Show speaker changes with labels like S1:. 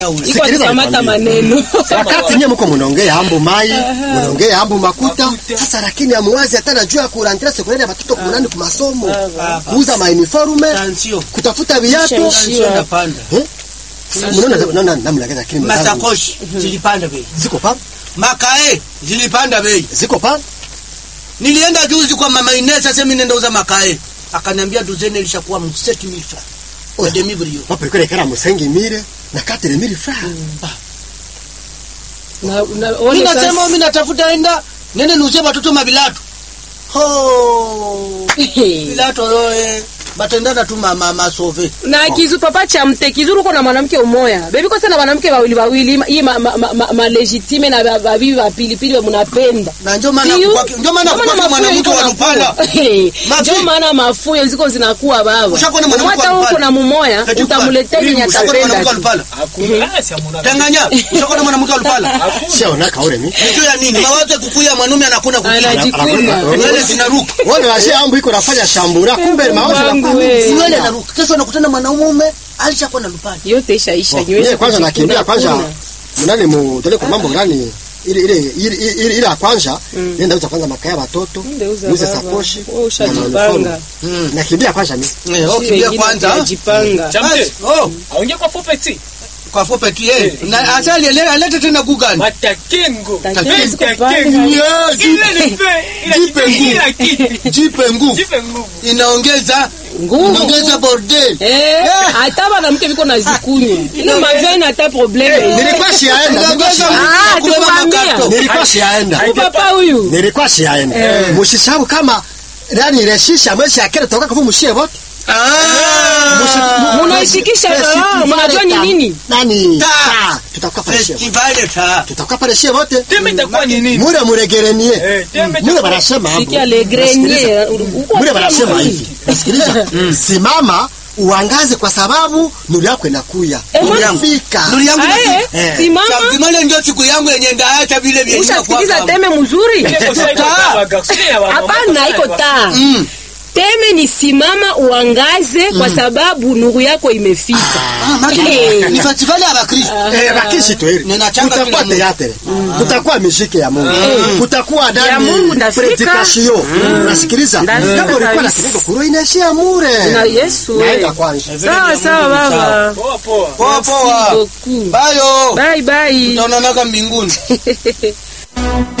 S1: iko
S2: Sikiliza
S1: kamata
S2: nikwambie.
S1: maneno
S2: wakati nye mko munaongea ambu mai munaongea ambu makuta sasa, lakini amuwazi hata najua kurangira sekundaire ya batoto kunani ku masomo kuuza ma uniforme
S3: Tansio.
S2: kutafuta viatu
S3: Tansio ndapanda.
S2: Eh? Munaona naona namna gani lakini mwenzangu,
S3: Masakoshi zilipanda bei.
S2: ziko pa
S3: Makae zilipanda bei.
S2: ziko pa
S3: Nilienda juzi kwa mama Inesa sasa mimi nenda uza makae. Akaniambia duzeni ilishakuwa 7000 francs.
S2: Oh.
S3: Na demi brio.
S2: wapelekele kara musengi mire na katele mire fra
S1: Na- na-
S3: Mimi
S1: one
S3: nasema
S1: sasa-
S3: mimi natafuta enda nene nuzie watoto mabilatu. Ho! Bilato roe batendana tu mama masove.
S1: na kizu papa cha mte kizuru uko na mwanamke umoya bebi kosa na mwanamke wawili wawili hii ma, ma, ma, ma, ma legitime na ba- babibi wa pilipili wa mnapenda
S3: Na ndio maana
S1: Siyo?
S3: kwa ndio maana
S1: Ndio
S3: kwa
S1: maana
S3: mwanamke
S1: mafuyo
S3: wa
S1: iko
S3: Lupala.
S1: nakuwa. Eh,
S3: Mafi.
S1: ndio maana mafuyo ziko zinakuwa baba
S3: Ushakuwa na mwanamke
S1: hata
S3: wa
S1: uko
S3: Lupala.
S1: na mumoya
S3: Eti
S1: utamletea yenye
S3: Ushakuwa na mwanamke wa
S1: atapenda
S3: Lupala.
S4: Hakuna si amuna.
S3: Tanganya, ushakuwa na mwanamke wa Lupala.
S2: siona kaure mi
S3: Ndio ya nini? Mawazo ya kukuya mwanaume anakuna kukuya.
S1: anajikuna
S3: Nywele zinaruka.
S2: wale washe ambu iko nafanya shambura kumbe mawazo
S1: Wangu
S2: yanakuwa
S1: we.
S2: mingi.
S3: Nywele inaruka. Kesho anakutana mwanaume alishakuwa na Lupala.
S1: yote ishaisha
S2: Oh,
S1: nywele
S2: yeye kwanza
S1: kujikuna,
S2: nakimbia kwanza
S1: kuna.
S2: mnani mu tele kwa mambo gani ile ile ile ile ile ya kwanza nenda uza kwanza makaya watoto
S1: Ndeuza
S2: uze
S1: baba.
S2: sakoshi
S1: Wewe ushajipanga.
S2: na uniform. nakimbia kwanza mimi
S3: Eh, oh,
S1: Sisi
S3: kimbia
S1: wengine
S3: kwanza.
S1: tunajipanga.
S4: Chamte.
S3: Basi, Oh,
S4: Aongea kwa fupi
S3: kwa fupi tu yeye. Na asali ele alete tena gugani.
S4: Matakengo.
S1: Takengo ziko
S4: Takengo.
S1: pale.
S3: Yeah,
S4: Ile ni fe. Ila
S3: Jipe
S4: kitu
S3: nguvu.
S4: ila kitu.
S3: Jipe nguvu.
S4: Jipe nguvu.
S3: Inaongeza
S1: nguvu
S3: inaongeza bordel.
S1: Eh, hata mwanamke viko na zikunywa ile mavene hata probleme
S2: nilikuwa siaenda nilikuwa
S3: Inaongeza
S2: siaenda.
S1: Ah,
S3: kubeba
S1: tukwambia.
S3: makato.
S2: nilikuwa siaenda
S1: papa huyu
S2: nilikuwa siaenda mushisabu kama yani reshisha mwezi akere toka kwa mushie wote
S3: Ah!
S1: munaishikisha ah, mnajua ni nini
S2: nani
S3: Ta.
S2: Ta. tutakuwa pale shie wote.
S3: Festival ta.
S2: tutakuwa pale shie wote
S4: Teme itakuwa ni nini?
S2: mure muregerenie
S4: Eh, teme
S2: mure
S4: itakuwa-
S2: barasema hapo
S1: sikia le grenier uko
S2: mure barasema hivi nasikiliza simama uangaze kwa sababu nuru yako inakuya
S1: Eh, mwana-
S2: unafika
S3: Nuru yangu
S1: ae
S2: Eh.
S1: simama
S3: Sabimale ndio siku yangu yenye ndaacha vile vyenye
S1: ushasikiliza teme mzuri
S4: Ile kosa iko kwa wagarson ya wa-
S1: hapana iko taa
S3: Mm.
S1: teme ni simama uangaze kwa sababu nuru yako imefika
S3: Ah, maki
S1: Eh.
S3: ni festival ya Bakristo.
S2: Eh, bakishi tu hili.
S3: Ninachanga
S2: Kutakuwa
S3: kila mtu.
S2: teatre, kutakuwa muziki ya Mungu, kutakuwa
S1: Ya
S2: ndani
S1: Mungu ndafika.
S2: predikasio. Unasikiliza?
S1: Ndafika
S2: Kama ulikuwa na
S1: kabisa.
S2: kidogo kuro inaishia mure.
S1: na Yesu
S2: Naenda
S1: we.
S2: kwanza.
S1: sawa sawa baba
S4: Poa poa.
S3: Poa
S1: Merci
S3: poa.
S1: beaucoup.
S3: Bayo.
S1: bye bye
S3: Tutaonanaga mbinguni.